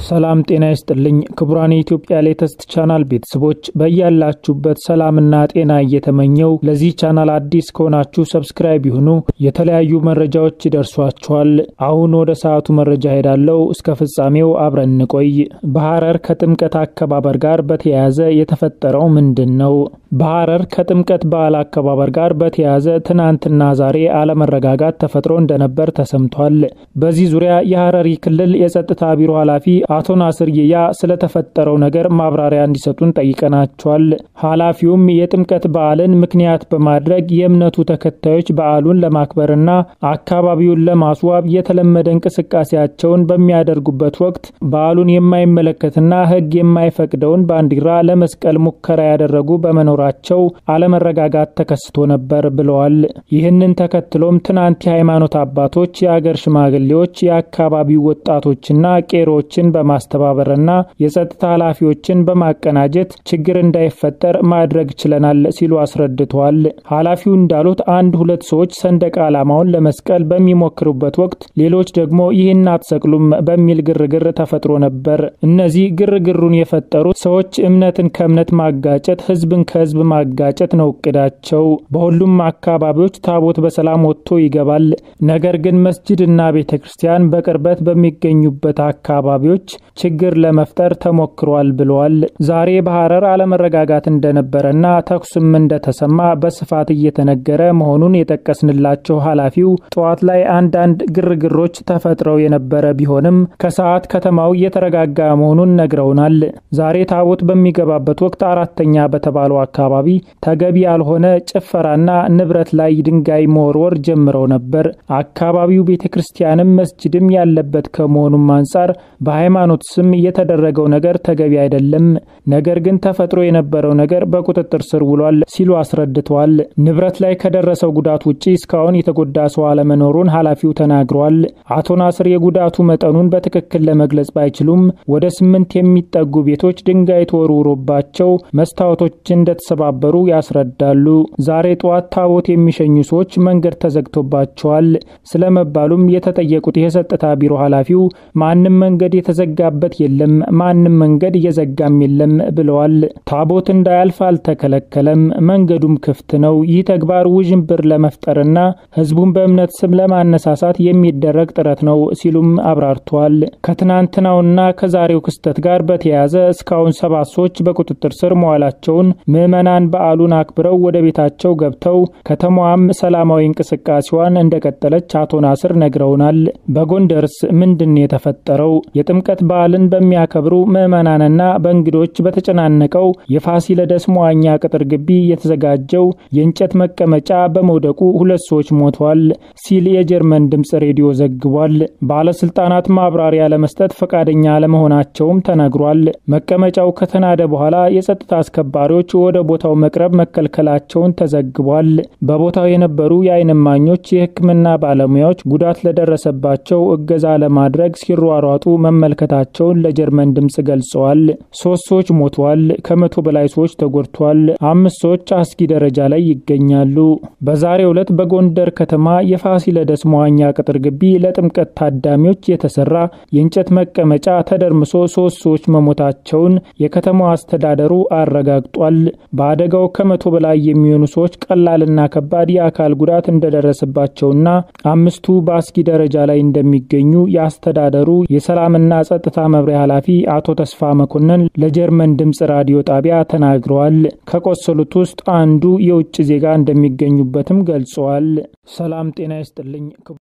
ሰላም ጤና ይስጥልኝ ክቡራን የኢትዮጵያ ሌተስት ቻናል ቤተሰቦች በያላችሁበት ሰላምና ጤና እየተመኘው ለዚህ ቻናል አዲስ ከሆናችሁ ሰብስክራይብ ይሁኑ። የተለያዩ መረጃዎች ይደርሷችኋል። አሁን ወደ ሰዓቱ መረጃ ሄዳለው። እስከ ፍጻሜው አብረን እንቆይ። በሐረር ከጥምቀት አከባበር ጋር በተያያዘ የተፈጠረው ምንድን ነው? በሐረር ከጥምቀት በዓል አከባበር ጋር በተያያዘ ትናንትና ዛሬ አለመረጋጋት ተፈጥሮ እንደነበር ተሰምቷል። በዚህ ዙሪያ የሐረሪ ክልል የጸጥታ ቢሮ ኃላፊ አቶ ናስር ይያ ስለተፈጠረው ነገር ማብራሪያ እንዲሰጡን ጠይቀናቸዋል። ኃላፊውም የጥምቀት በዓልን ምክንያት በማድረግ የእምነቱ ተከታዮች በዓሉን ለማክበርና አካባቢውን ለማስዋብ የተለመደ እንቅስቃሴያቸውን በሚያደርጉበት ወቅት በዓሉን የማይመለከትና ሕግ የማይፈቅደውን ባንዲራ ለመስቀል ሙከራ ያደረጉ በመኖራቸው አለመረጋጋት ተከስቶ ነበር ብለዋል። ይህንን ተከትሎም ትናንት የሃይማኖት አባቶች፣ የአገር ሽማግሌዎች፣ የአካባቢው ወጣቶችና ቄሮዎችን በማስተባበርና የጸጥታ ኃላፊዎችን በማቀናጀት ችግር እንዳይፈጠር ማድረግ ችለናል ሲሉ አስረድተዋል። ኃላፊው እንዳሉት አንድ ሁለት ሰዎች ሰንደቅ ዓላማውን ለመስቀል በሚሞክሩበት ወቅት ሌሎች ደግሞ ይህን አትሰቅሉም በሚል ግርግር ተፈጥሮ ነበር። እነዚህ ግርግሩን የፈጠሩት ሰዎች እምነትን ከእምነት ማጋጨት፣ ህዝብን ከህዝብ ማጋጨት ነው እቅዳቸው። በሁሉም አካባቢዎች ታቦት በሰላም ወጥቶ ይገባል። ነገር ግን መስጅድና ቤተ ክርስቲያን በቅርበት በሚገኙበት አካባቢዎች ችግር ለመፍጠር ተሞክሯል ብለዋል። ዛሬ በሐረር አለመረጋጋት እንደነበረና ተኩስም እንደተሰማ በስፋት እየተነገረ መሆኑን የጠቀስንላቸው ኃላፊው ጠዋት ላይ አንዳንድ ግርግሮች ተፈጥረው የነበረ ቢሆንም ከሰዓት ከተማው እየተረጋጋ መሆኑን ነግረውናል። ዛሬ ታቦት በሚገባበት ወቅት አራተኛ በተባለው አካባቢ ተገቢ ያልሆነ ጭፈራና ንብረት ላይ ድንጋይ መወርወር ጀምረው ነበር። አካባቢው ቤተ ክርስቲያንም መስጅድም ያለበት ከመሆኑም አንጻር በሃይማኖት ስም የተደረገው ነገር ተገቢ አይደለም። ነገር ግን ተፈጥሮ የነበረው ነገር በቁጥጥር ስር ውሏል ሲሉ አስረድተዋል። ንብረት ላይ ከደረሰው ጉዳት ውጪ እስካሁን የተጎዳ ሰው አለመኖሩን ኃላፊው ተናግረዋል። አቶ ናስር የጉዳቱ መጠኑን በትክክል ለመግለጽ ባይችሉም ወደ ስምንት የሚጠጉ ቤቶች ድንጋይ ተወርውሮባቸው መስታወቶች እንደተሰባበሩ ያስረዳሉ። ዛሬ ጠዋት ታቦት የሚሸኙ ሰዎች መንገድ ተዘግቶባቸዋል ስለመባሉም የተጠየቁት የጸጥታ ቢሮ ኃላፊው ማንም መንገድ የተዘጋበት የለም፣ ማንም መንገድ እየዘጋም የለም ብለዋል። ታቦት እንዳያልፍ አልተከለከለም፣ መንገዱም ክፍት ነው። ይህ ተግባር ውዥንብር ለመፍጠርና ሕዝቡን በእምነት ስም ለማነሳሳት የሚደረግ ጥረት ነው ሲሉም አብራርተዋል። ከትናንትናውና ከዛሬው ክስተት ጋር በተያያዘ እስካሁን ሰባት ሰዎች በቁጥጥር ስር መዋላቸውን ምዕመናን በዓሉን አክብረው ወደ ቤታቸው ገብተው ከተማዋም ሰላማዊ እንቅስቃሴዋን እንደቀጠለች አቶ ናስር ነግረውናል። በጎንደርስ ምንድን የተፈጠረው? የጥምቀት በዓልን በሚያከብሩ ምዕመናንና በእንግዶች በተጨናነቀው የፋሲለደስ መዋኛ ቅጥር ግቢ የተዘጋጀው የእንጨት መቀመጫ በመውደቁ ሁለት ሰዎች ሞተዋል ሲል የጀርመን ድምፅ ሬዲዮ ዘግቧል። ባለስልጣናት ማብራሪያ ለመስጠት ፈቃደኛ አለመሆናቸውም ተነግሯል። መቀመጫው ከተናደ በኋላ የጸጥታ አስከባሪዎች ወደ ቦታው መቅረብ መከልከላቸውን ተዘግቧል። በቦታው የነበሩ የዓይን እማኞች የሕክምና ባለሙያዎች ጉዳት ለደረሰባቸው እገዛ ለማድረግ ሲሯሯጡ መመልከታቸውን ለጀርመን ድምፅ ገልጸዋል። ሶስት ሰዎች ሞተዋል። ከመቶ በላይ ሰዎች ተጎድተዋል። አምስት ሰዎች አስጊ ደረጃ ላይ ይገኛሉ። በዛሬው ዕለት በጎንደር ከተማ የፋሲለደስ መዋኛ ቅጥር ግቢ ለጥምቀት ታዳሚዎች የተሰራ የእንጨት መቀመጫ ተደርምሶ ሶስት ሰዎች መሞታቸውን የከተማው አስተዳደሩ አረጋግጧል። በአደጋው ከመቶ በላይ የሚሆኑ ሰዎች ቀላልና ከባድ የአካል ጉዳት እንደደረሰባቸውና አምስቱ በአስጊ ደረጃ ላይ እንደሚገኙ የአስተዳደሩ የሰላምና ጸጥታ መምሪያ ኃላፊ አቶ ተስፋ መኮንን ለጀርመን ድምፅ ራዲዮ ጣቢያ ተናግረዋል። ከቆሰሉት ውስጥ አንዱ የውጭ ዜጋ እንደሚገኙበትም ገልጸዋል። ሰላም ጤና ይስጥልኝ።